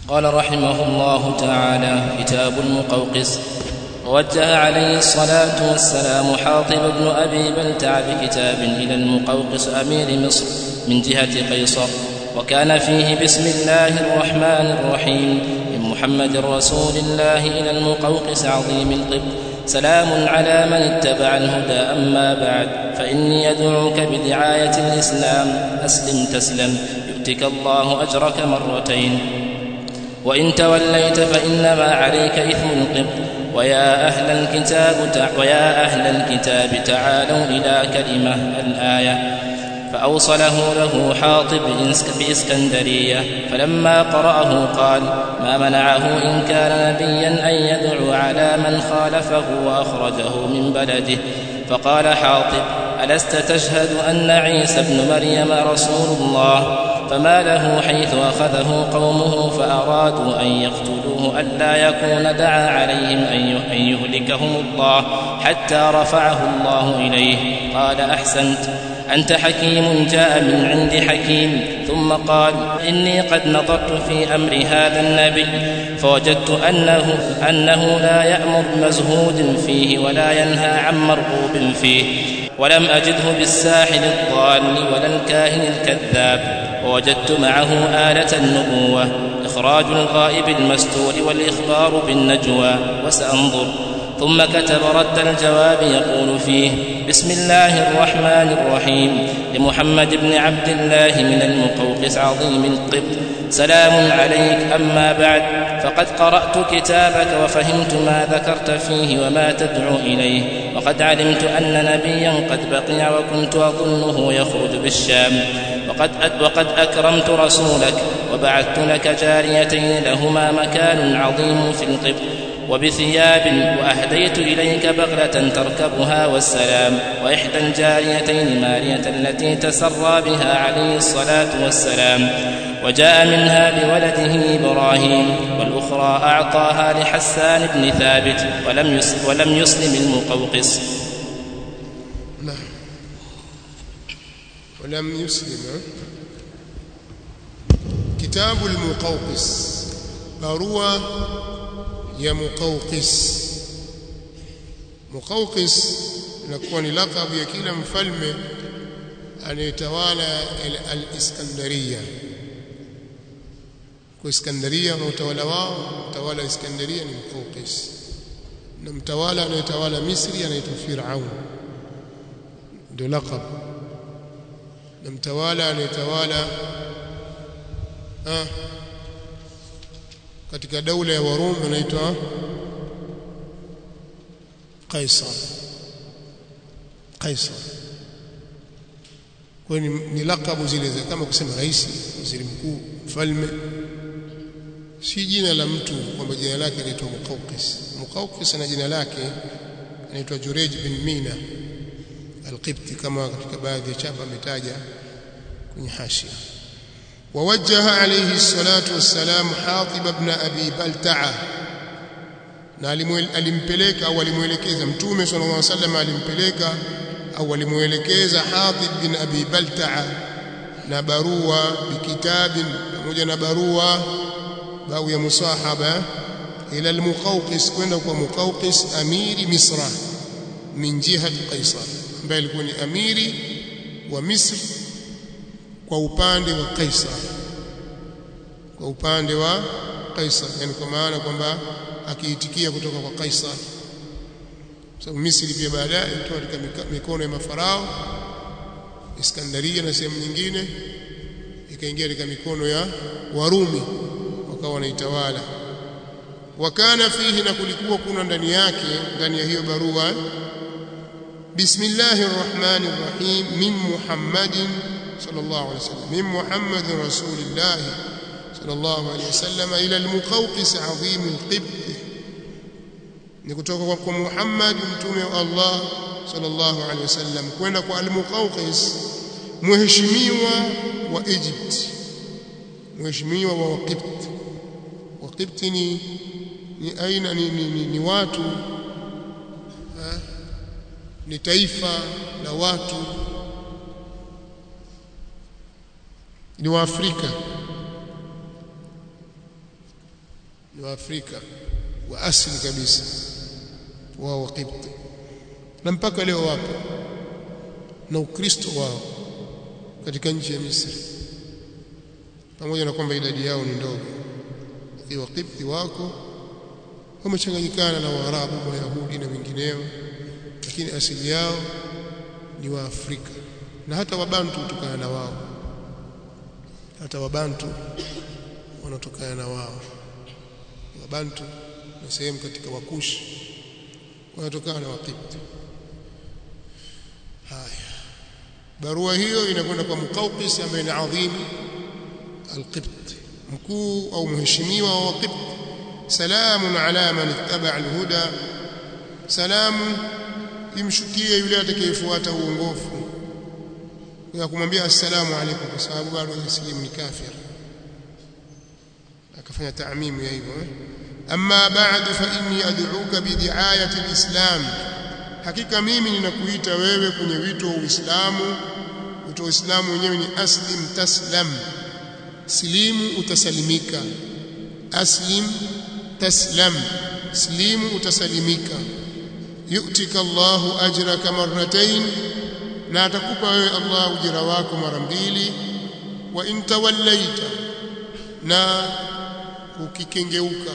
قال رحمه الله تعالى كتاب المقوقس ووجه عليه الصلاة والسلام حاطب بن أبي بلتع بكتاب إلى المقوقس أمير مصر من جهة قيصر وكان فيه بسم الله الرحمن الرحيم من محمد رسول الله إلى المقوقس عظيم القبط سلام على من اتبع الهدى أما بعد فإني أدعوك بدعاية الإسلام أسلم تسلم يؤتك الله أجرك مرتين وإن توليت فإنما عليك إثم القبط ويا أهل الكتاب تع... ويا أهل الكتاب تعالوا إلى كلمة الآية فأوصله له حاطب بإسكندرية فلما قرأه قال ما منعه إن كان نبيا أن يدعو على من خالفه وأخرجه من بلده فقال حاطب ألست تشهد أن عيسى ابن مريم رسول الله فما له حيث أخذه قومه فأرادوا أن يقتلوه ألا يكون دعا عليهم أن يهلكهم الله حتى رفعه الله إليه قال أحسنت أنت حكيم جاء من عند حكيم ثم قال إني قد نظرت في أمر هذا النبي فوجدت أنه أنه لا يأمر مزهود فيه ولا ينهى عن مرغوب فيه ولم أجده بالساحل الضال ولا الكاهن الكذاب ووجدت معه آلة النبوة إخراج الغائب المستور والإخبار بالنجوى وسأنظر ثم كتب رد الجواب يقول فيه بسم الله الرحمن الرحيم لمحمد بن عبد الله من المقوقس عظيم القبط سلام عليك أما بعد فقد قرأت كتابك وفهمت ما ذكرت فيه وما تدعو إليه وقد علمت أن نبيا قد بقي وكنت أظنه يخرج بالشام وقد وقد أكرمت رسولك وبعثت لك جاريتين لهما مكان عظيم في القبط وبثياب وأهديت إليك بغلة تركبها والسلام وإحدى الجاريتين مارية التي تسرى بها عليه الصلاة والسلام وجاء منها بولده إبراهيم والأخرى أعطاها لحسان بن ثابت ولم يسلم, ولم يسلم المقوقس نعم ولم يسلم كتاب المقوقس barua ya muqawqis muqawqis inakuwa ni lakabu ya kila mfalme anayetawala al-Iskandaria kwa Iskandaria na utawala wao utawala wa Iskandaria ni Muqawqis na mtawala anayetawala Misri anaitwa Firaun ndio lakab na mtawala anayetawala ah katika daula ya Warumi anaitwa Kaisar Kaisar kwa ni, ni lakabu zile kama kusema rais waziri mkuu mfalme si jina la mtu kwamba jina lake linaitwa Muqawqis Muqawqis na jina lake anaitwa Jurej bin Mina al-Qibti kama katika baadhi ya chapa ametaja kwenye hashia ووجه عليه الصلاة والسلام حاطب بن أبي بلتعة na alimpeleka au alimuelekeza mtume sallallahu alaihi wasallam alimpeleka au alimuelekeza Hatib bin Abi Balta'a na barua bikitabin pamoja na barua bau ya musahaba ila al-Muqawqis kwenda kwa Muqawqis amiri Misra min jihati Qaisar ambaye alikuwa ni amiri wa Misri kwa upande wa Kaisar kwa upande wa Kaisar yani kwa maana kwamba akiitikia kutoka kwa Kaisar sababu Misri pia baadaye ilitoka katika mikono ya mafarao Iskandaria na sehemu nyingine ikaingia katika mikono ya Warumi wakawa wanaitawala wakana fihi na kulikuwa kuna ndani yake ndani ya hiyo barua bismillahir rahmanir rahim min muhammadin صلى الله عليه وسلم من محمد رسول الله صلى الله عليه وسلم إلى المقوقس عظيم القبط نكتوك محمد متومي الله صلى الله عليه وسلم kwenda kwa al-Muqawqis mheshimiwa wa Egypt mheshimiwa wa Waqibt Waqibt ni ni aina ni, ni, ni, ni watu ha? ni taifa la watu ni waafrika ni waafrika wa asili kabisa wao wa Kipti na mpaka leo wapo na ukristo wao katika nchi ya Misri pamoja na kwamba idadi yao ni ndogo lakini Wakipti wako wamechanganyikana na Waarabu Wayahudi na wengineo lakini asili yao ni Waafrika na hata Wabantu hutokana na wao hata Wabantu wanatokana na wao Wabantu na sehemu katika Wakushi wanatokana na Wakipti haya barua hiyo inakwenda kwa Muqawqis ambaye ni adhim al-Qibt mkuu au mheshimiwa wa Qibt salamun ala man ittaba al-huda salamu imshukie yule atakayefuata uongofu ya kumwambia assalamu alaykum kwa sababu bado hajasilimu ni kafir akafanya taamimu ya hivyo eh? amma ba'du fa inni ad'uka bi di'ayati al-islam hakika mimi ninakuita wewe kwenye wito wa Uislamu wito wa Uislamu wenyewe ni aslim taslam silimu utasalimika aslim taslam silimu utasalimika yu'tika Allahu ajraka marratayn na atakupa wewe Allah ujira wako mara mbili wa in tawallaita na ukikengeuka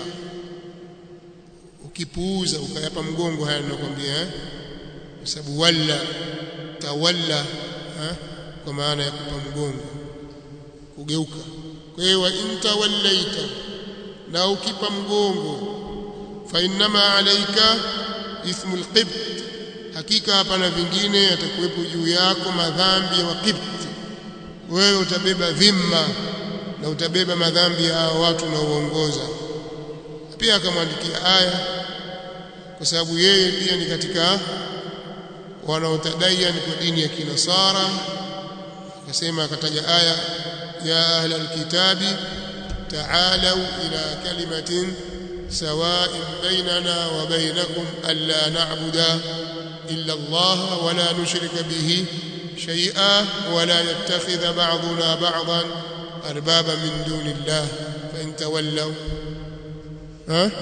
ukipuuza ukayapa mgongo haya ninakwambia eh kwa sababu walla tawalla eh? kwa maana ya kupa mgongo kugeuka kwa hiyo wa in tawallaita na ukipa mgongo fa innama alayka ithmul qibt hakika hapana vingine yatakuwepo juu yako madhambi ya waqibt wewe utabeba dhimma na utabeba madhambi ya hao watu na uongoza pia akamwandikia aya kwa sababu yeye pia ni katika wanaotadaiya kwa dini ya kinasara akasema akataja aya ya ahla alkitabi ta'alu ila kalimatin sawa'in bainana wa bainakum alla na'budu illa Allah wa la nushrika bihi shay'a wa la yattakhidha ba'duna ba'dan arbaba min dunillah fa in tawallaw ها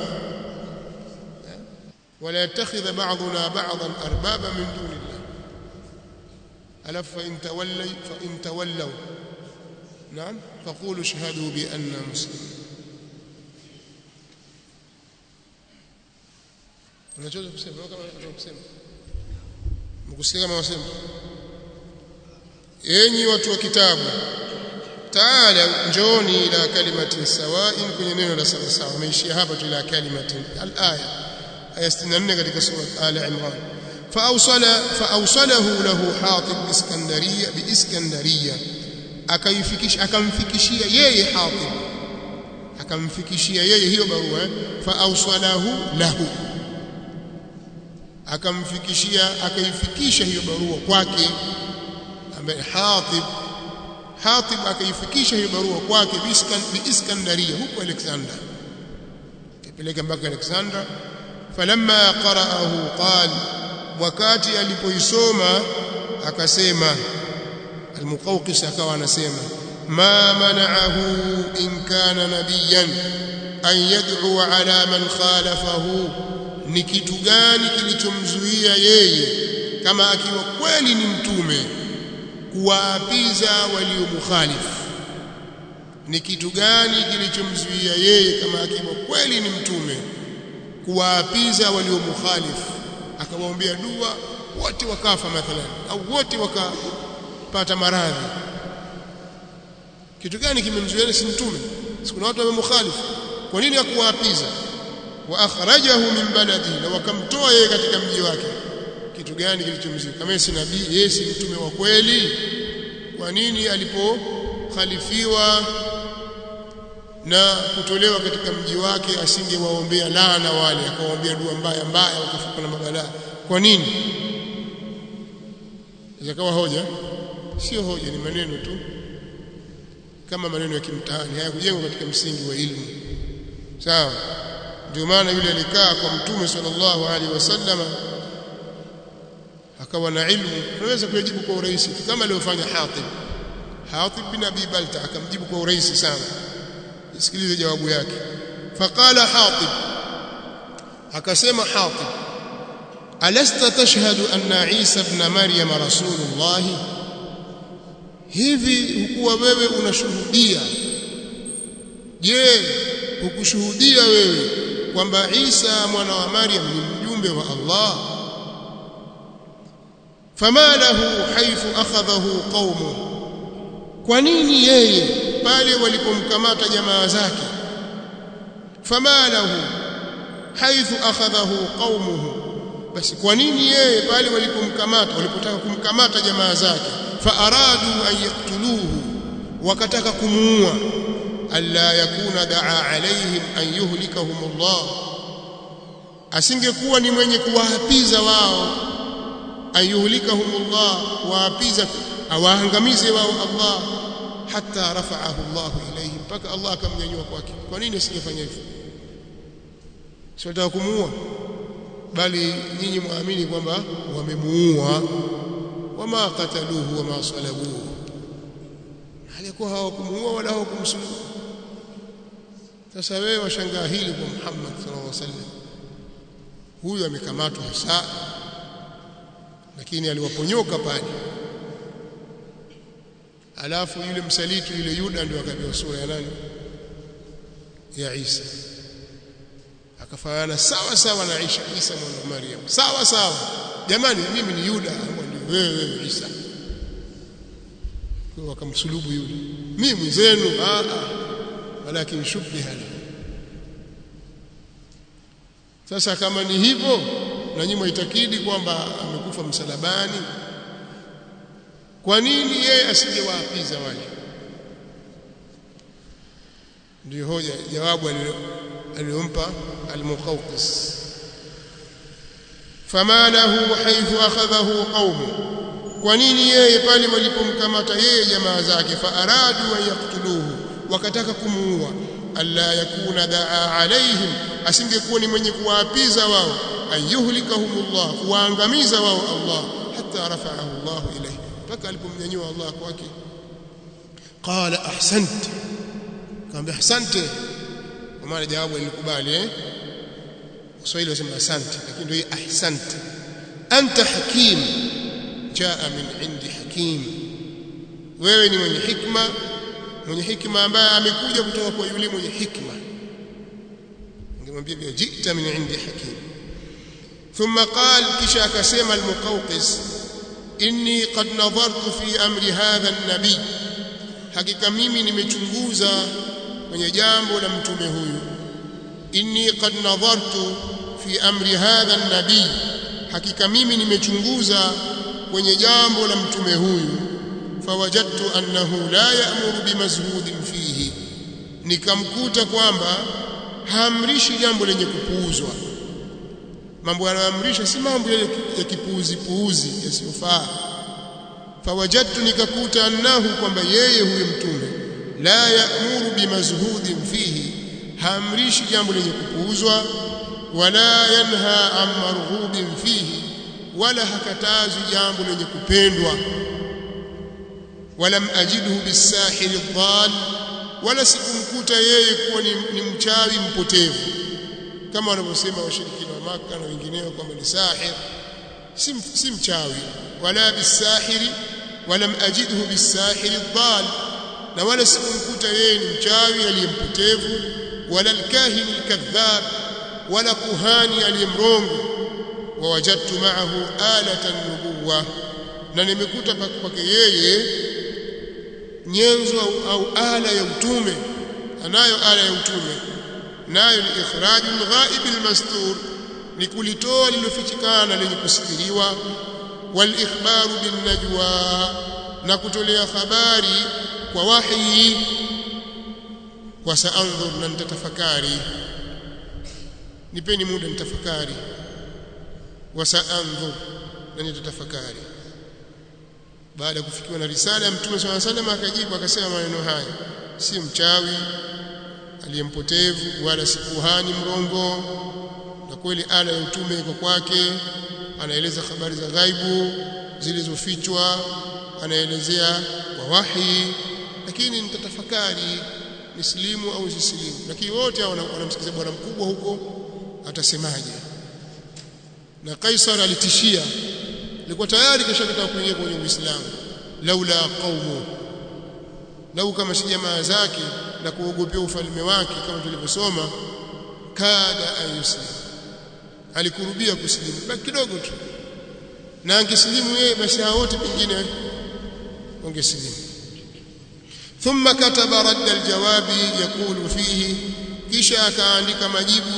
ولا يتخذ بعضنا بعضا اربابا من دون الله الف فان تولوا فان تولوا نعم فقولوا اشهدوا باننا مسلمون unachoweza kusema kama unataka kusema mkusikia kama wasema enyi watu wa kitabu taala njoni ila kalimatin sawain kwenye neno la sawa sawa ameishia hapa tu ila kalimatin al-aya aya 64 katika sura al-imran faawsala faawsalahu lahu hatib iskandariya biiskandariya akaifikisha akamfikishia yeye hatib akamfikishia yeye hiyo barua eh? faawsalahu lahu akamfikishia akaifikisha hiyo barua kwake ambaye hatib Hatib akaifikisha hiyo barua kwake biiskandaria huko Alexander kipeleka mpaka Alexander falamma qara'ahu qal wakati alipoisoma akasema almuqawqis akawa anasema ma mana'ahu in kana nabiyan an yad'u ala man khalafahu ni kitu gani kilichomzuia yeye kama akiwa kweli ni mtume kuwaapiza waliomkhalifu ni kitu gani kilichomzuia yeye kama akiwa kweli ni mtume kuwaapiza waliomkhalifu akamwombea dua wote wakafa mathalan au wote wakapata maradhi kitu gani kimemzuia si mtume sikuna watu wamemkhalifu kwa nini hakuwaapiza wa akhrajahu min baladi na wakamtoa yeye katika mji wake kitu gani kilichomzuia kama si nabii yeye si mtume wa kweli kwa nini alipokhalifiwa na kutolewa katika mji wake asingewaombea laana wale akawaombea dua mbaya mbaya wakafuka na mabalaa kwa nini zakawa hoja sio hoja ni maneno tu kama maneno ya kimtaani hayakujengwa katika msingi wa ilmu sawa ndio maana yule alikaa kwa mtume sallallahu alaihi wasallama akawa na ilmu unaweza kujibu kwa urahisi kama alivyofanya Hatib Hatib bin Abi Balta akamjibu kwa urahisi sana sikilize jawabu yake faqala hatib akasema hatib alasta tashhadu anna isa ibn maryam rasulullah hivi hukuwa wewe unashuhudia je hukushuhudia wewe kwamba Isa mwana wa Maryam ni mjumbe wa Allah fama lahu haythu akhadhahu qaumu kwa nini yeye pale walipomkamata jamaa zake fama lahu haythu akhadhahu qaumuhu basi kwa nini yeye pale walipomkamata walipotaka kumkamata jamaa zake faaradu an yaktuluhu wakataka kumuua alla yakuna daa alaihim an yuhlikahum Allah asingekuwa ni mwenye kuwaapiza wao an yuhlikahum Allah waapiza awaangamize wao Allah hatta rafa'ahu Allah ilayhim mpaka Allah akamnyanyua kwake kwa nini asingefanya hivyo sio kumuua bali nyinyi muamini kwamba wamemuua wama qataluhu wama salabuhu alikuwa hawakumuua wala hawakumsulubu sasa wewe washangaa hili kwa Muhammad sallallahu alaihi wasallam huyu amekamatwa hasa lakini aliwaponyoka pale alafu yule msaliti yule Yuda ndio akapewa sura ya nani ya Isa akafanana sawa sawa na Aisha Isa mwana wa Maryam sawa sawa jamani mimi ni Yuda ndio wewe wewe Isa kwa wakamsulubu yule mimi mwenzenu a a walakin shubbiha sasa kama ni hivyo na nyinyi mwitakidi kwamba amekufa msalabani kwa nini yeye asingewaapiza wale ndio hoja jawabu aliyompa al-Muqawqis fama lahu haythu akhadhahu qaumu kwa nini yeye pale walipomkamata yeye jamaa zake faaradu an yaktuluhu wakataka kumuua alla yakuna daa alaihim asingekuwa ni mwenye kuwaapiza wao ayuhlikahumullah kuwaangamiza wao Allah hatta rafa'ahu Allah ilayhi mpaka alipomnyanyua Allah kwake qala ahsant kaambia ahsante kwa maana jawabu lilikubali eh Kiswahili wasema asante lakini ndio ahsante anta hakim jaa min indi hakim wewe ni mwenye hikma mwenye hikma ambaye amekuja kutoka kwa yule mwenye hikma ningemwambia pia jita min indi hakim ثم قال kisha akasema al-Muqawqis inni qad nadhartu fi amri hadha an-nabi hakika mimi nimechunguza kwenye jambo la mtume huyu inni qad nadhartu fi amri hadha an-nabi hakika mimi nimechunguza kwenye jambo la mtume huyu fawajadtu annahu la ya'muru bimazhudin fihi nikamkuta kwamba haamrishi jambo lenye kupuuzwa mambo yanayoamrisha si mambo ya kipuuzi puuzi yasiyofaa fawajadtu nikakuta annahu kwamba yeye huyo mtume la ya'muru bimazhudin fihi haamrishi jambo lenye kupuuzwa wala yanha an marghubin fihi wala hakatazwi jambo lenye kupendwa walam ajidhu bisahili dhal wala sikumkuta yeye kuwa ni, ni mchawi mpotevu kama wanavyosema washirikina wa Maka na wengineo kwamba ni sahir si, si mchawi wala bisahiri walam ajidhu bisahiri dhal na wala sikumkuta yeye ni mchawi aliyempotevu wala alkahin alkadhab wala kuhani aliyemrongo wawajadtu ma'ahu alatan nubuwa na nimekuta kwake yeye nyenzo au, au ala ya utume anayo ala ya utume nayo ni ikhrajul ghaib almastur ni kulitoa lilofichikana lenye kusikiliwa wal ikhbaru bin najwa na kutolea habari kwa wahi wa saanzur na nitatafakari nipeni muda nitafakari wa saanzur na nitatafakari baada ya kufikiwa na risala ya mtume swalla salam akajibu akasema maneno haya si mchawi aliyempotevu wala si kuhani mrongo na kweli ala ya utume iko kwake anaeleza habari za ghaibu zilizofichwa anaelezea kwa wahi lakini nitatafakari nisilimu au sisilimu lakini wote wanamsikiza bwana mkubwa huko atasemaje na Kaisar alitishia alikuwa tayari kashakataka kuingia kwenye Uislamu laula qaumu lau kama si jamaa zake na kuogopea ufalme wake kama tulivyosoma kada ayuslim alikurubia kusilimu baki kidogo tu na angesilimu yeye basi hao wote pengine wangesilimu thumma kataba radda aljawabi yaqulu fihi kisha akaandika majibu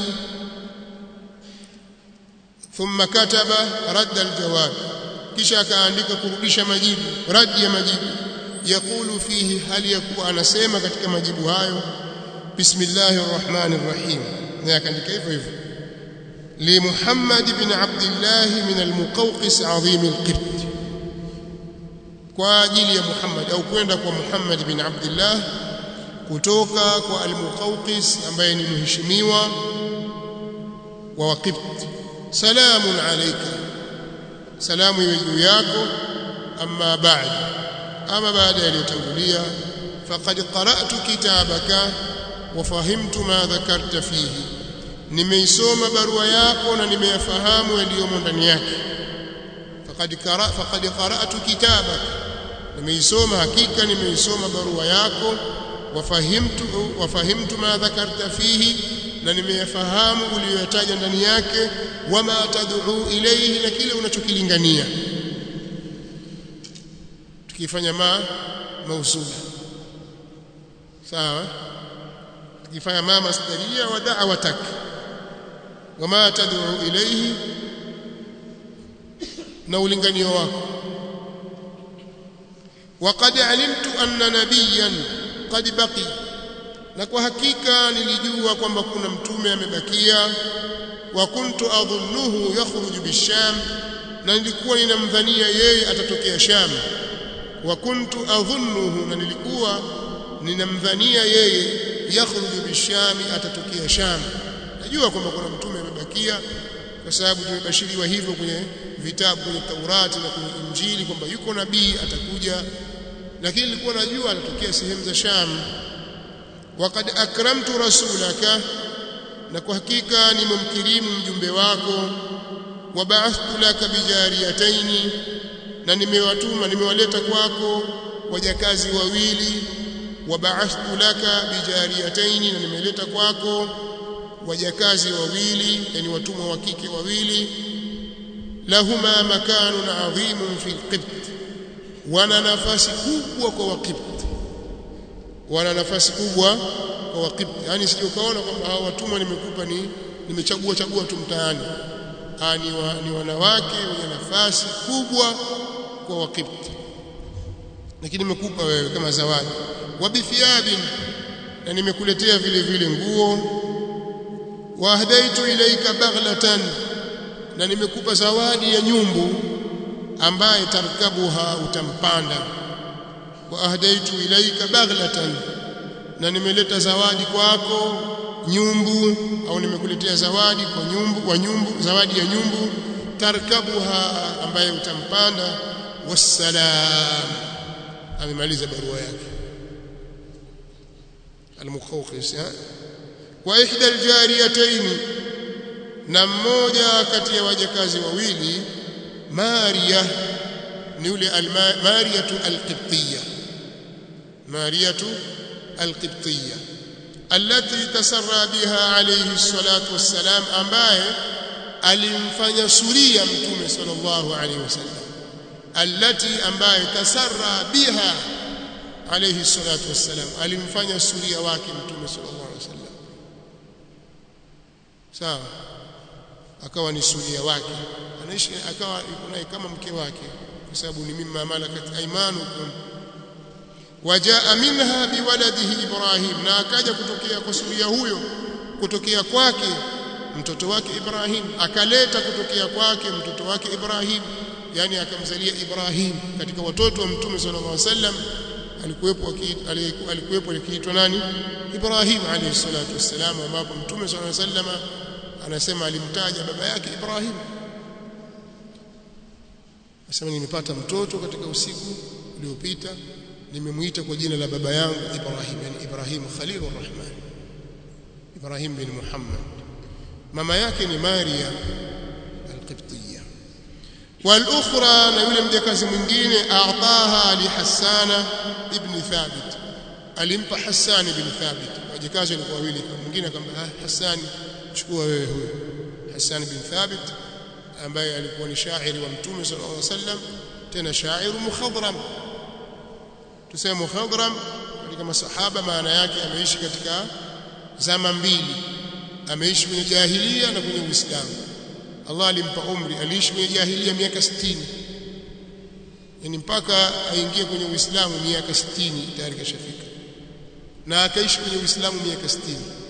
thumma kataba radda aljawab kisha akaandika kurudisha majibu radi ya majibu yaqulu fihi hali yakuwa anasema katika majibu hayo bismillahir rahmanir rahim na akaandika hivyo hivyo li muhammad ibn abdullah min almuqawqis azim alqibt kwa ajili ya muhammad au kwenda kwa muhammad ibn abdullah kutoka kwa almuqawqis ambaye ni mheshimiwa wa waqibt salamun alayka salamu iwe juu yako amma ba'd ama baada yaliyotangulia faqad qara'tu kitabaka wa fahimtu ma dhakarta fihi nimeisoma barua yako na nimeyafahamu yaliyomo ndani yake faqad qara faqad qara'tu kitabaka nimeisoma hakika nimeisoma barua yako wa fahimtu wa fahimtu ma dhakarta fihi na nimeyafahamu uliyoyataja ndani yake wama tad'u ilayhi na kile unachokilingania tukifanya ma mausula sawa tukifanya ma masdaria wa da'watak wama tad'u ilayhi na ulinganio wako وقد علمت أن نبيا قد بقي na kwa hakika nilijua kwamba kuna mtume amebakia wa kuntu adhunnuhu yakhruju bisham na nilikuwa ninamdhania yeye atatokea sham wa kuntu adhunnuhu na nilikuwa ninamdhania yeye yakhruju bisham atatokea sham najua kwamba kuna mtume amebakia kwa sababu tumebashiriwa hivyo kwenye vitabu kwenye Taurati na kwenye Injili kwamba yuko nabii atakuja lakini nilikuwa najua atatokea sehemu za Sham waqad akramtu rasulaka na kwa hakika nimemkirimu mjumbe wako wabaathtu laka bijariyataini na nimewatuma nimewaleta kwako wajakazi wawili wabaathtu laka bijariyataini na nimeleta kwako wajakazi wawili yani watumwa wa kike wawili lahuma makanun adhimun fi alqibt wana nafasi kubwa kwa waqibt wana nafasi kubwa kwa waqibt yani sije ukaona kwamba hao watumwa nimekupa ni nimechagua chagua tu mtaani ah ni, wa, ni wanawake wenye nafasi kubwa kwa waqibt lakini nimekupa wewe kama zawadi wa bithiyabin na nimekuletea vile vile nguo wa ahdaitu ilaika baghlatan na nimekupa zawadi ya nyumbu ambaye tarkabuha utampanda wa ahdaitu ilaika baghlatan na nimeleta zawadi kwako nyumbu au nimekuletea zawadi kwa nyumbu wa nyumbu zawadi ya nyumbu tarkabuha ambaye utampanda wassalam amemaliza barua yake al-mukhawqis wa ihda al-jariyatayn na mmoja kati ya wajakazi wawili Maria ni yule Mariyatu al-Qibtiyya Mariyatu al-Qibtiyya allati tasarra biha alayhi salatu wassalam ambaye alimfanya suria mtume sallallahu alayhi wasallam allati ambaye tasarra biha alayhi salatu wassalam alimfanya suria wake mtume sallallahu alayhi wasallam sawa akawa ni suria wake anaishi akawa yuko naye kama mke wake kwa sababu ni mimma malakat aymanukum wajaa minha biwaladihi ibrahim na akaja kutokea kwa suria huyo kutokea kwake mtoto wake ibrahim akaleta kutokea kwake mtoto wake ibrahim yani akamzalia ibrahim katika watoto wa mtume sallallahu alaihi wasallam alikuwepo alikuwepo alikiitwa nani ibrahim alayhi salatu wassalam ambapo mtume sallallahu alaihi wasallam anasema alimtaja baba yake ibrahim Anasema nimepata mtoto katika usiku uliopita nimemuita kwa jina la baba yangu Ibrahim yani Ibrahim Khalilur Rahman Ibrahim bin Muhammad mama yake ni Maria al-Qibtiyya wal-ukhra na yule mjakazi mwingine a'taha li Hassana ibn Thabit alimpa Hassan ibn Thabit wajakazi walikuwa wawili mwingine akamwambia Hassan chukua wewe huyo Hassan bin Thabit ambaye alikuwa ni shairi wa Mtume sallallahu alaihi wasallam tena shairu mukhadram tuseme mukhadram katika masahaba maana yake ameishi katika zama mbili ameishi kwenye jahilia na kwenye Uislamu Allah alimpa umri aliishi kwenye jahilia miaka 60 yani mpaka aingie kwenye Uislamu miaka 60 tayari kashafika na akaishi kwenye Uislamu miaka 60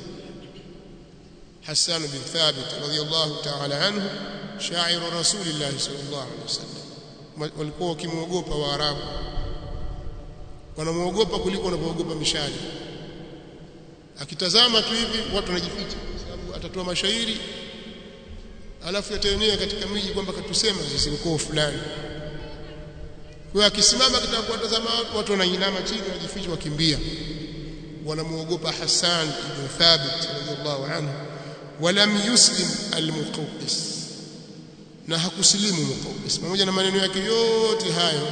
Hassan bin Thabit radhiyallahu ta'ala anhu shairu Rasulillah sallallahu alaihi wasallam walikuwa wakimwogopa Waarabu wanamuogopa kuliko wanapoogopa mishale akitazama tu hivi watu wanajificha kwa sababu atatoa mashairi alafu yataenea katika miji kwamba katusema sisi mkoo fulani kwa akisimama akitaka kuwatazama watu wanainama chini wanajificha wakimbia wanamuogopa Hassan ibn Thabit radhiallahu anhu walam yuslim al-Muqawqis na hakusilimu Muqawqis pamoja na maneno yake yote hayo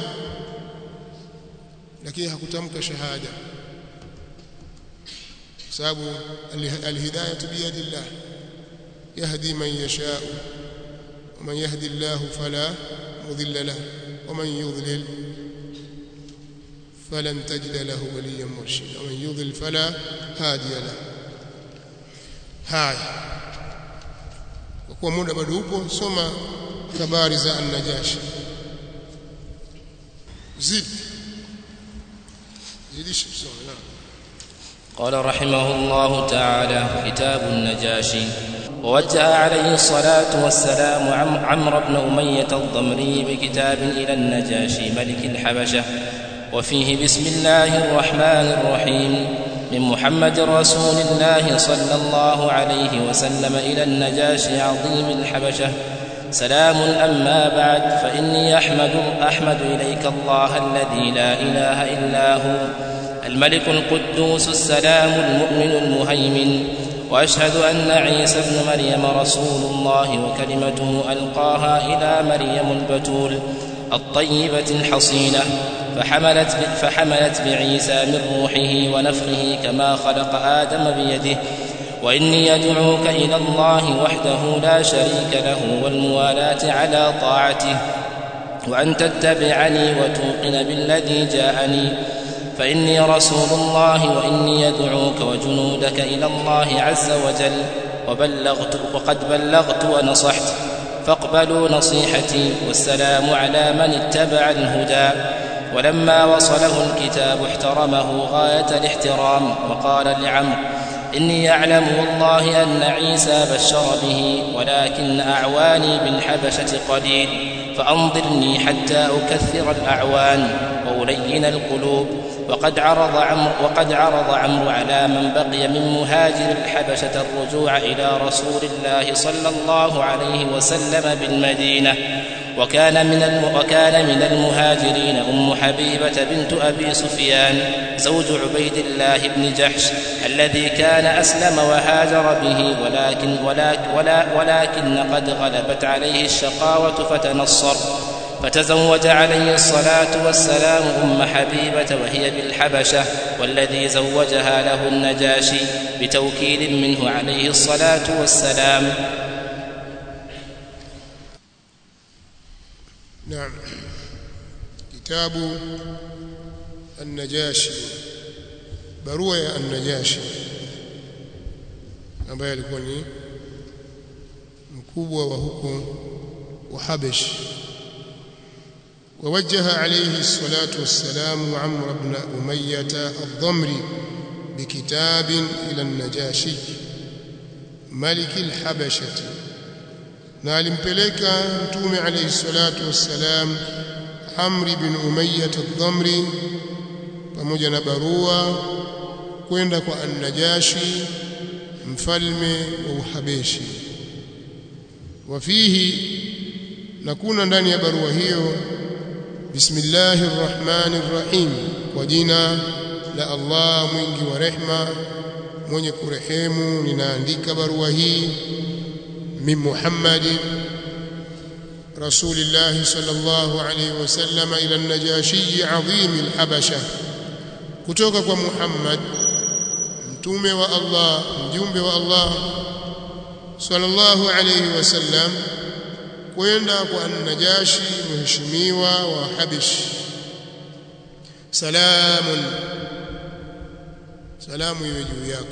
lakini hakutamka shahada sababu alhidayatu biyadillah yahdi man yashaa ومن يهدي الله فلا مضل له ومن يضلل فلن تجد له وليا مرشدا ومن يضلل فلا هادي له هاي وكوا muda bado upo soma habari za an-najashi zid zidish kusoma naam قال رحمه الله تعالى كتاب النجاشي ووجه عليه الصلاة والسلام عم عمرو بن أمية الضمري بكتاب إلى النجاشي ملك الحبشة وفيه بسم الله الرحمن الرحيم من محمد رسول الله صلى الله عليه وسلم إلى النجاشي عظيم الحبشة سلام أما بعد فإني أحمد أحمد إليك الله الذي لا إله إلا هو الملك القدوس السلام المؤمن المهيمن واشهد ان عيسى ابن مريم رسول الله وكلمته القاها الى مريم البتول الطيبه الحصينه فحملت فحملت بعيسى من روحه ونفخه كما خلق ادم بيده واني ادعوك الى الله وحده لا شريك له والموالاه على طاعته وان تتبعني وتوقن بالذي جاءني فاني رسول الله واني ادعوك وجنودك الى الله عز وجل وبلغت وقد بلغت ونصحت فاقبلوا نصيحتي والسلام على من اتبع الهدى ولما وصله الكتاب احترمه غايه الاحترام وقال لعمرو اني اعلم والله ان عيسى بشر به ولكن اعواني بالحبشه قليل فانظرني حتى اكثر الاعوان والين القلوب وقد عرض عمرو وقد عرض عمرو على من بقي من مهاجر الحبشة الرجوع إلى رسول الله صلى الله عليه وسلم بالمدينة وكان من الم وكان من المهاجرين أم حبيبة بنت أبي سفيان زوج عبيد الله بن جحش الذي كان أسلم وهاجر به ولكن ولكن, ولا ولكن قد غلبت عليه الشقاوة فتنصر فتزوج عليه الصلاة والسلام أم حبيبة وهي بالحبشة والذي زوجها له النجاشي بتوكيل منه عليه الصلاة والسلام نعم كتاب النجاشي barua ya an-Najashi ambaye alikuwa ni mkubwa wa huko Uhabesh ووجه عليه الصلاة والسلام عمرو بن أمية الضمري بكتاب إلى النجاشي ملك الحبشة na alimpeleka mtume alayhi salatu wassalam Amri bin Umayyah ad-Dhamri pamoja na barua kwenda kwa An-Najashi mfalme wa Uhabeshi wafihi na kuna ndani ya barua hiyo bismillahir rahmanir rahim kwa jina la Allah mwingi wa rehma mwenye kurehemu ninaandika barua hii min Muhammadin rasulillah sallallahu alayhi wasallam ila an-najashi azim al-habasha kutoka kwa Muhammad mtume wa Allah mjumbe wa Allah sallallahu alayhi wasallam kwenda kwa an-najashi mheshimiwa wa Habish salamun salamu iwe juu yako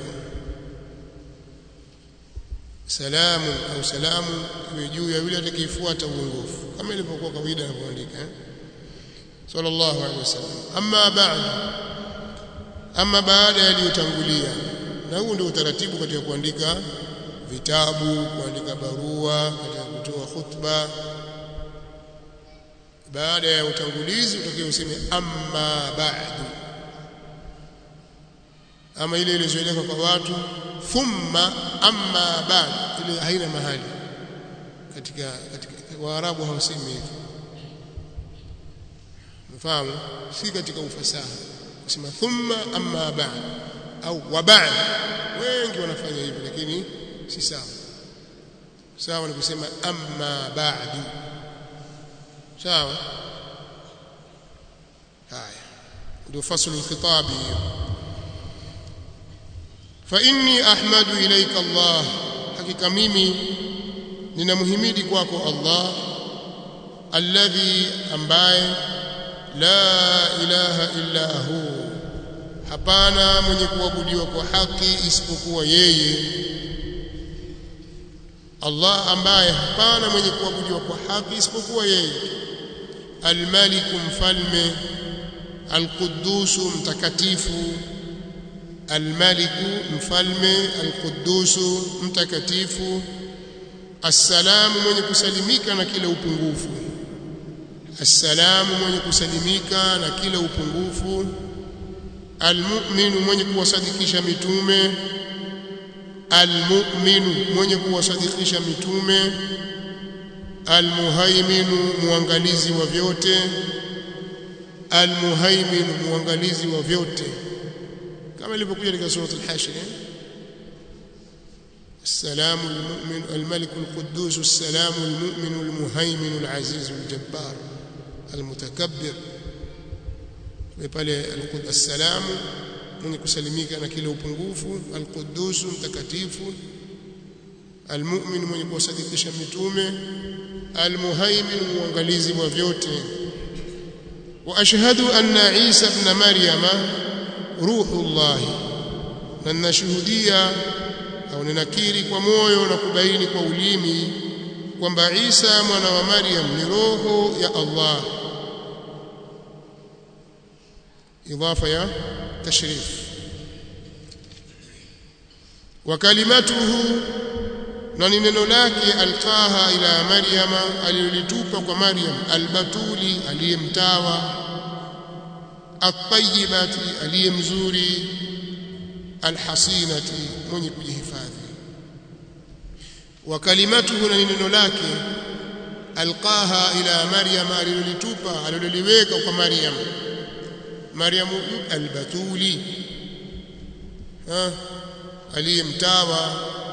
salamu au salamu iwe juu ya yule atakayefuata uongofu kama ilivyokuwa kawaida anapoandika eh? sallallahu alaihi wasallam amma ba'd amma baada yaliyotangulia na huu ndio utaratibu katika kuandika vitabu kuandika barua katika kutoa khutba baada ya utangulizi utakiwa useme amma ba'du ama ile ilizoeleka kwa watu thumma amma ba'd ile haina mahali katika katika waarabu hawasemi hivyo mfahamu si katika ufasaha kusema thumma amma ba'd au wa ba'd wengi wanafanya hivyo lakini si sawa sawa ni kusema amma ba'du sawa haya ndio faslu alkhitabi fa inni ahmadu ilayka Allah hakika mimi ninamhimidi kwako Allah alladhi ambaye la ilaha illa hu hapana mwenye kuabudiwa kwa haki isipokuwa yeye Allah ambaye hapana mwenye kuabudiwa kwa haki isipokuwa yeye almaliku mfalme alqudusu mtakatifu almaliku mfalme alqudusu mtakatifu assalamu mwenye kusalimika na kila upungufu assalamu mwenye kusalimika na kila upungufu almu'minu mwenye kuwasadikisha mitume almu'minu mwenye kuwasadikisha mitume almuhaiminu muangalizi wa vyote almuhaiminu muangalizi wa vyote kama ilivyokuja katika sura al-hashr السلام المؤمن الملك القدوس السلام المؤمن المهيمن العزيز الجبار المتكبر pale السلام mwenye kusalimika na kila upungufu alquddus mtakatifu almu'min mwenye kuwasadikisha mitume almuhaimin muangalizi wa vyote wa ashhadu anna Isa ibn Maryama ruhullah na ninashuhudia au ninakiri kwa moyo na kubaini kwa ulimi kwamba Isa mwana wa Maryam ni roho ya Allah idafa ya tashrif wa kalimatuhu na ni neno lake alqaha ila maryama alilolitupa kwa maryam albatuli aliyemtawa at-tayyibati aliyemzuri alhasinati mwenye kujihifadhi wa kalimatuhu na ni neno lake alqaha ila maryama alilolitupa aliloliweka kwa maryam maryam albatuli ha aliyemtawa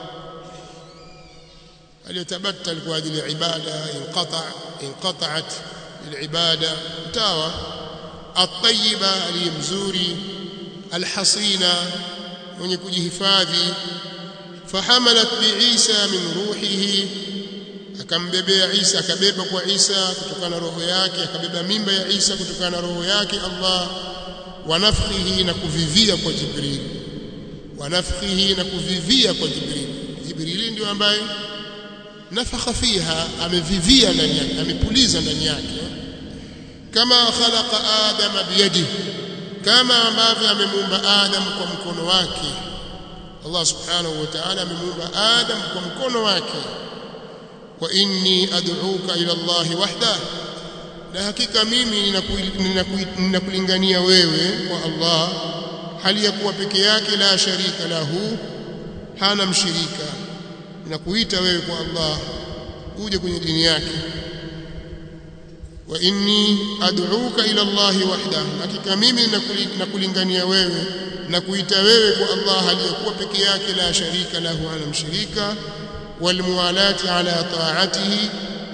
aliyetabattal kwa ajili ya ibada inqata inqata'at alibada mtawa at-tayyiba aliyemzuri alhasina mwenye kujihifadhi fahamalat biisa min ruhihi akambebea Isa akabeba kwa Isa kutokana na roho yake akabeba mimba ya Isa kutokana na roho yake Allah wa nafkhihi na kuvivia kwa Jibril wa nafkhihi na kuvivia kwa Jibril Jibril ndio ambaye nafakha fiha amevivia ndani yake amepuliza ndani yake kama khalaqa adama biyadihi kama ambavyo amemuumba Adam kwa mkono wake Allah subhanahu wa ta'ala amemuumba Adam kwa mkono wake wa inni ad'uka ila Allah wahda na hakika mimi ninakulingania wewe kwa Allah hali ya kuwa peke yake la sharika lahu hana mshirika ninakuita wewe kwa Allah uje kwenye dini yake wa inni ad'uka ila Allah wahda hakika mimi nakulingania wewe na kuita wewe kwa Allah aliyekuwa peke yake la sharika lahu ana mshirika walmuwalati ala ta'atihi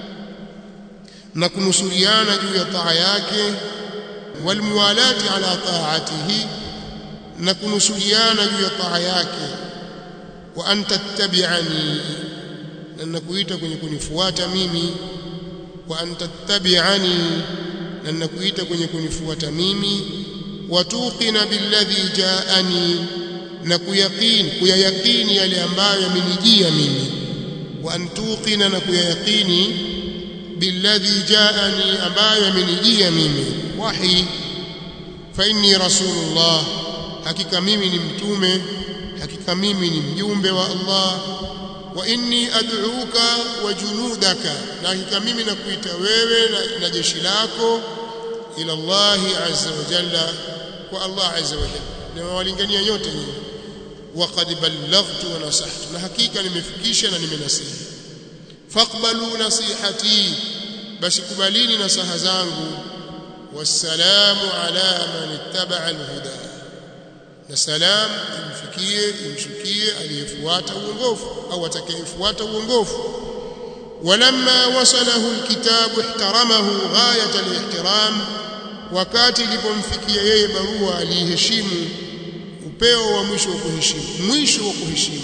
na kunusuriana juu ya taa yake walmuwalati ala ta'atihi na kunusuriana juu ya taa yake wa an tattabi'ani na nakuita kwenye kunifuata mimi wa an tattabi'ani na nakuita kwenye kunifuata mimi watuqina billadhi ja'ani na kuyaqini kuyayaqini yale ambayo yamenijia mimi wa an tuqina na kuyayaqini billadhi ja'ani ambayo yamenijia mimi wahi fa inni rasulullah hakika mimi ni mtume hakika mimi ni mjumbe wa Allah wa inni ad'uka wa junudaka na hakika mimi nakuita wewe na, na jeshi lako ila Allah azza wa jalla kwa Allah azza wa jalla nimewalingania nyote nyinyi wa qad ballaghtu wa nasahtu na hakika nimefikisha na nimenasihi faqbalu nasihati basi kubalini nasaha zangu wassalamu ala man ittaba'a alhuda na salam imfikie imshukie aliyefuata uongofu au atakayefuata uongofu ولما وصله الكتاب احترمه غاية الاحترام wakati ilipomfikia yeye barua aliheshimu upeo wa mwisho wa kuheshimu mwisho wa kuheshimu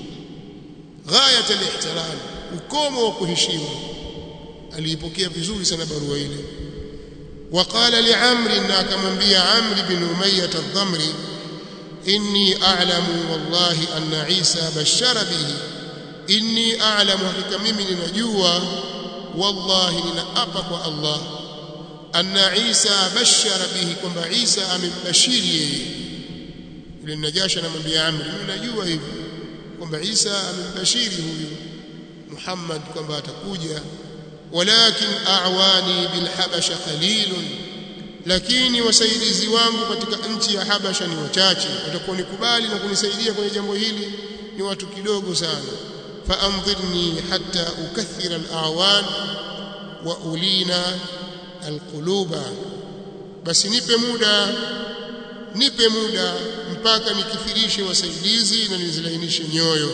ghayat al-ihtiram ukomo wa kuheshimu aliipokea vizuri sana barua ile وقال لعمرو ان akamwambia Amr bin Umayyah al-Dhamri inni a'lamu wallahi anna Isa bashara bihi inni a'lamu hakika mimi ninajua wallahi ninaapa kwa Allah anna Isa bashara bihi kwamba Isa amembashiri yeye yule Najashi anamwambia Amr mimi najua hivi kwamba Isa amembashiri huyu Muhammad kwamba atakuja walakin a'wani bil habasha qalilun lakini wasaidizi wangu katika nchi ya Habasha ni wachache watakuwa nikubali na kunisaidia kwenye jambo hili ni watu kidogo sana faanzirni hatta ukathira al-a'wan wa ulina alquluba basi nipe muda nipe muda mpaka nikithirishe wasaidizi na nizilainishe nyoyo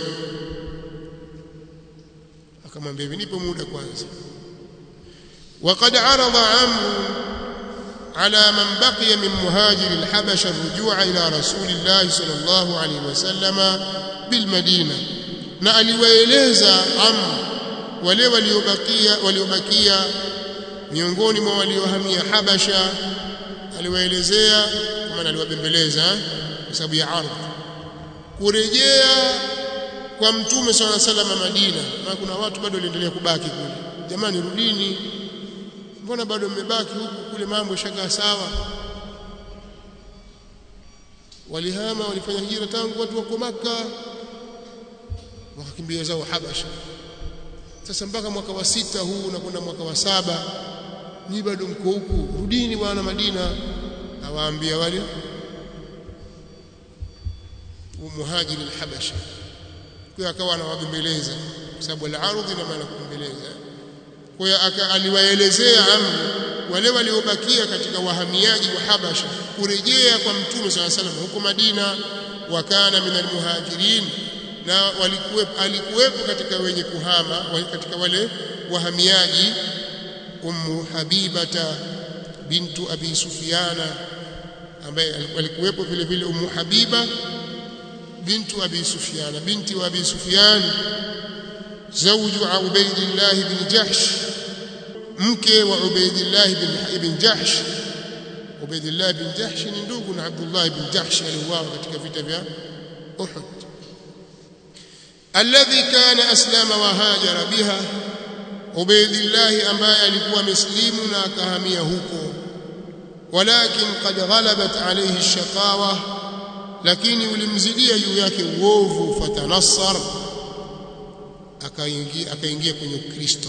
akamwambia hivi nipe muda kwanza وقد عرض عمرو على من بقي من مهاجر الحبشة الرجوع إلى رسول الله صلى الله عليه وسلم بالمدينة na aliwaeleza Amr wale waliobakia waliobakia miongoni mwa waliohamia Habasha aliwaelezea maana aliwabembeleza kwa sababu ya ardhi kurejea kwa mtume swalla salama Madina na kuna watu bado waliendelea kubaki kule jamani rudini mbona bado mmebaki huku kule mambo yashakaa sawa walihama walifanya hijra tangu watu wako maka wakakimbia zao Habasha sasa mpaka mwaka wa sita huu unakwenda mwaka wa saba ni bado mko huku rudini bwana Madina awaambia wale muhajiri al-Habasha kwa akawa anawabembeleza kwa sababu al-ardhi na maana kubembeleza kwa hiyo aliwaelezea amri wale waliobakia katika wahamiaji wa Habasha kurejea kwa mtume swalla salam huko Madina wakana minal muhajirin na walikuwepo alikuwepo katika wenye kuhama katika wale wahamiaji ummu habibata bintu abi sufyana ambaye walikuwepo vile vile ummu habiba bintu abi sufyana binti wa abi sufyan zawju ubaydillah bin jahsh mke wa ubaydillah bin ibn jahsh ubaydillah bin jahsh ni ndugu na abdullah bin jahsh aliuawa katika vita vya uhud alladhi kana aslama wa hajara biha ubaydillah ambaye alikuwa muslimu na akahamia huko walakin qad ghalabat alayhi ash-shaqawa lakini ulimzidia juu yake uovu fatanassar akaingia akaingia kwenye Ukristo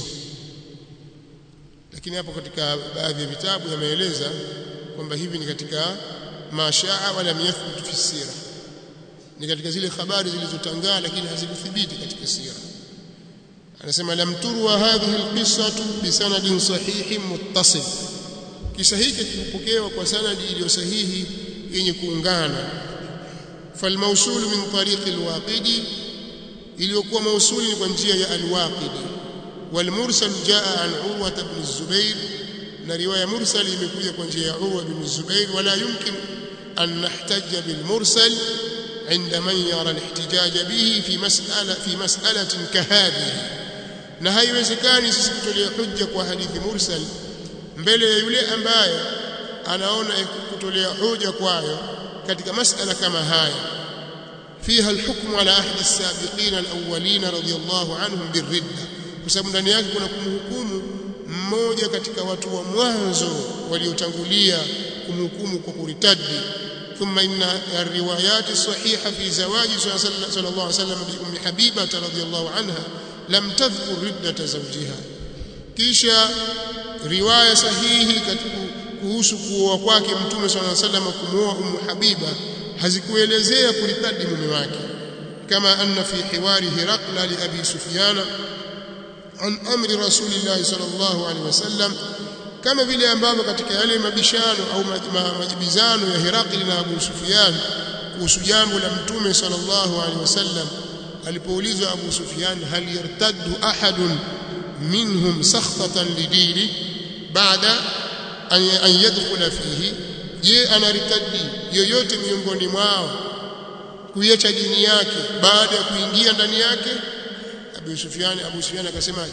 lakini hapo katika baadhi ya vitabu yameeleza kwamba hivi ni katika mashaa wala yathbut fi sira ni katika zile habari zilizotangaa lakini hazikuthibiti katika sira anasema lam turwa hadhihi alqissatu bisanadin sahihin muttasil kisa hiki kipokewa kwa sanadi iliyo sahihi yenye kuungana falmawsul min tariq alwaqidi iliyokuwa mausuli ni kwa njia ya alwaqidi walmursal jaa an urwa ibn zubair na riwaya mursal imekuja kwa njia ya urwa ibn zubair wala yumkin an nahtajja bilmursal عند من يرى الاحتجاج به في مسألة في مسألة كهذه na haiwezekani sisi kutolea hujja kwa hadithi mursal mbele ya yule ambaye anaona kutolea hoja kwayo katika masala kama haya fiha alhukmu ala ahdi as-sabiqin al-awwalin radiyallahu anhum birridda kwa sababu ndani yake kuna kumhukumu mmoja katika watu wa mwanzo waliotangulia kumhukumu kwa kuritadi ثم إن الروايات الصحيحة في زواج صلى الله عليه وسلم بأم حبيبة رضي الله عنها لم تذكر ردة زوجها kisha riwaya sahihi kuhusu kuoa kwake mtume صلى الله عليه وسلم kumwoa ummu habiba hazikuelezea kuritadi mume wake kama anna fi hiwari hiraqla li abi sufyan an amri rasulillah sallallahu alaihi wasallam kama vile ambavyo katika yale mabishano au majibizano ya Herakli na Abu Sufyan kuhusu jambo la Mtume sallallahu alaihi wasallam alipoulizwa Abu Sufyan hal yartaddu ahadun minhum sakhtatan lidini baada an yadkhula fihi je anaritadi yoyote miongoni mwao kuiacha dini yake baada ya kuingia ndani yake Abu Sufyan Abu Sufyan akasema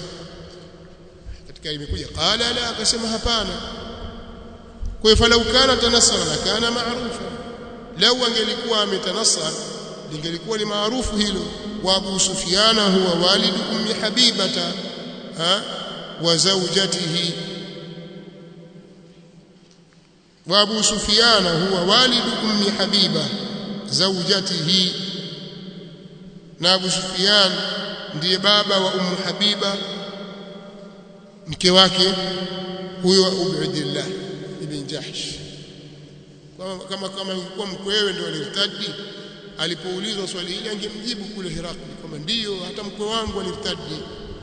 katika imekuja qala la akasema hapana kwa hivyo falau kana tanassara la kana maarufa lau angelikuwa ametanassara lingelikuwa ni maarufu hilo wa Abu Sufyana huwa walid ummi Habibata ha wa zawjatihi wa Abu Sufyana huwa walid ummi Habiba zawjatihi na Abu Sufyan ndiye baba wa ummu Habiba mke wake huyo Ubaydillah ibn Jahsh kama kama kama ingekuwa mkwewe ndio alirtadi alipoulizwa swali hili angemjibu kule Herakli kwamba ndiyo hata mkwe wangu alirtadi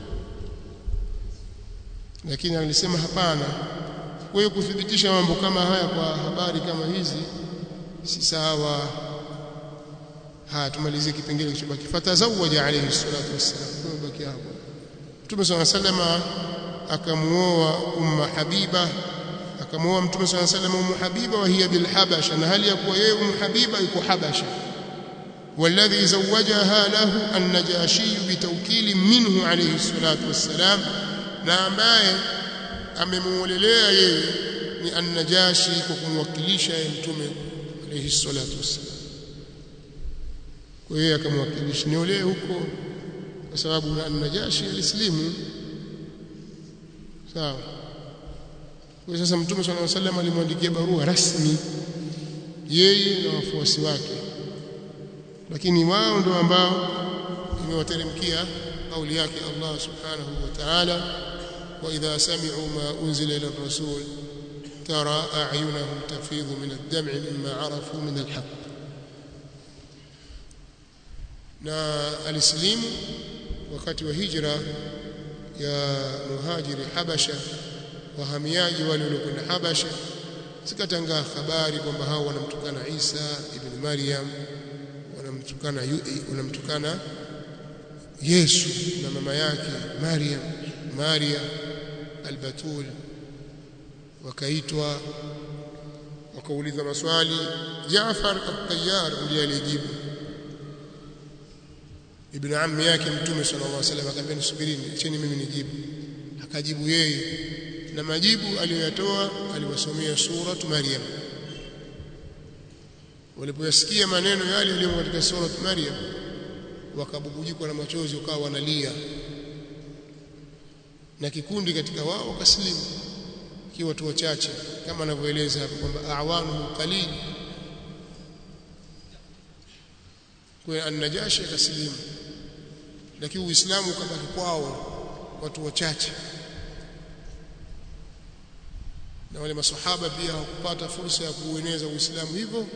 lakini alisema hapana kwa hiyo kuthibitisha mambo kama haya kwa habari kama hizi si sawa haya tumalizie kipengele kilichobaki fatazawaja alayhi salatu wassalam tumebaki hapo Mtume صلى الله عليه وسلم akamuoa umma habiba akamuoa mtume صلى الله عليه وسلم ummu habiba wa hiya bil habasha na hali ya kuwa yeye ummu habiba yuko habasha والذي زوجها له النجاشي بتوكيل منه عليه الصلاة والسلام na ambaye amemuolelea yeye ni an-najashi kwa kumwakilisha yeye mtume alayhi salatu wassalam kwa hiyo akamwakilisha niolee huko kwa sababu an-najashi alislimu sawa kwa sasa mtume swalla alayhi wasallam alimwandikia barua rasmi yeye na wafuasi wake lakini wao ndio ambao imewateremkia kauli yake Allah subhanahu wa ta'ala wa idha sami'u ma unzila ila ar-rasul tara a'yunahum tafidhu min ad-dam'i mimma 'arafu min al-haqq na alislimu wakati wa hijra ya muhajiri Habasha wahamiaji wale waliokwenda Habasha zikatangaa habari kwamba hao wanamtukana Isa ibn Maryam wanamtukana wanamtukana Yesu na mama yake Maryam Maria al-Batul wakaitwa wakauliza maswali Jaafar at-Tayyar ndiye alijibu ibn ammi yake mtume sallallahu alaihi wasallam akamwambia nisubirini acheni mimi nijibu akajibu yeye na majibu aliyoyatoa aliwasomea suratu Maryam walipoyasikia maneno yale yaliyo katika suratu Maryam wakabubujikwa na machozi wakawa wanalia na kikundi katika wao wakaslimu kiwa watu wachache kama anavyoeleza hapo kwamba awanu qalil kwa an-najashi akaslimu lakini uislamu ukabaki kwao watu wachache na wale masahaba pia hawakupata fursa ya kuueneza uislamu hivyo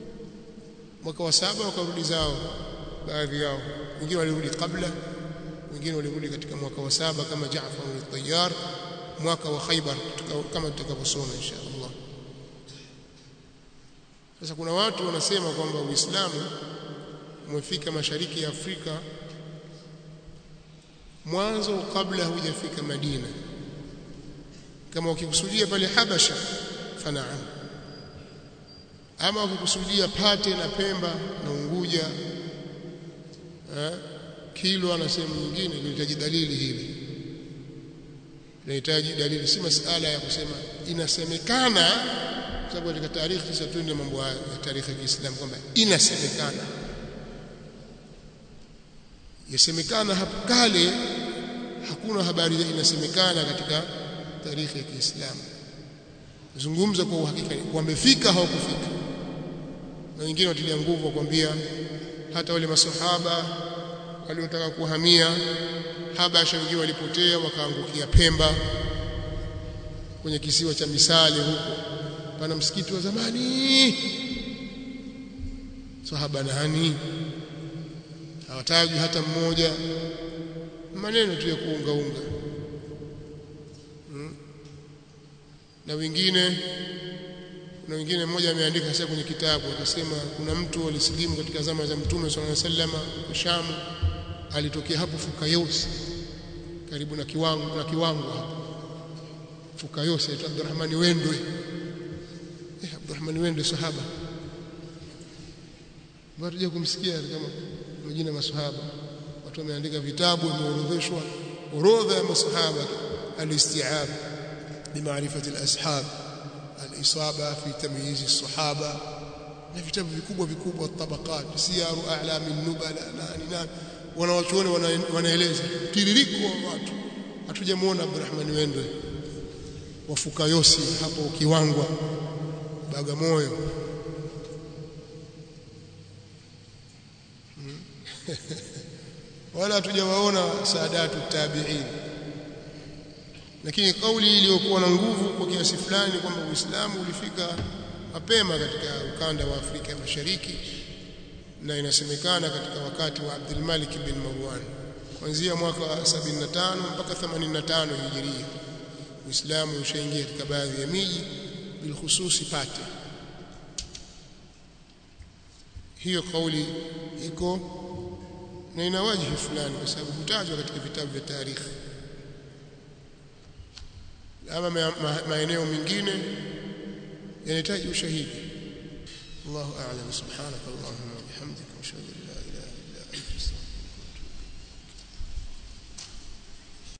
mwaka wa saba wakarudi zao baadhi yao wengine walirudi kabla wengine walirudi katika mwaka wa saba kama Jaafar al-Tayyar mwaka wa Khaybar kama tutakavyosoma insha Allah sasa kuna watu wanasema kwamba Uislamu umefika mashariki ya Afrika mwanzo kabla hujafika Madina kama ukikusudia pale Habasha fanaam ama ukikusudia Pate na Pemba na Unguja eh, Kilwa na sehemu nyingine linahitaji dalili hili linahitaji dalili si masala ya kusema inasemekana sababu katika taarikhi sasa tuende mambo ya taarikhi ya Kiislamu kwamba inasemekana yasemekana hapo kale hakuna habari za inasemekana katika taarikhi ya Kiislamu zungumza kwa uhakika wamefika hawakufika na wengine watilia nguvu wakwambia hata wale masahaba waliotaka kuhamia Habasha wengine walipotea wakaangukia Pemba kwenye kisiwa cha Misale huko pana msikiti wa zamani sahaba nani hawataji hata mmoja maneno tu ya kuungaunga hmm. na wengine na wengine mmoja ameandika sasa kwenye kitabu akasema kuna mtu alisilimu katika zama za Mtume sallallahu alaihi wasallam kwa Sham alitokea hapo Fukayos karibu na kiwango na kiwango hapo Fukayos aitwa Abdurrahman Wendwe eh Abdurrahman Wendwe sahaba watu kumsikia kama majina ya masahaba watu wameandika vitabu wameorodheshwa orodha ya masahaba al-isti'ab bimaarifati al-ashab al-isaba fi tamyiz as-sahaba na vitabu vikubwa vikubwa tabaqat siyaru a'lam an-nubala nani nani wanawachuoni wanaeleza tiririko wa watu hatujamuona Abdurrahman Wendwe wafuka yosi hapo kiwangwa Bagamoyo wala hatujawaona saadatu tabi'in lakini kauli iliyokuwa na nguvu kwa kiasi fulani kwamba Uislamu ulifika mapema katika ukanda wa Afrika ya Mashariki na inasemekana katika wakati wa Abdul Malik bin Marwan kuanzia mwaka wa 75 mpaka 85 hijiria Uislamu ushaingia katika baadhi ya miji bilhususi Pate hiyo kauli iko na ina wajihi fulani kwa sababu hutajwa katika vitabu vya tarikhi ama maeneo mengine yanahitaji ushahidi Allahu a'lam subhanaka Allahumma wa bihamdika ashhadu an la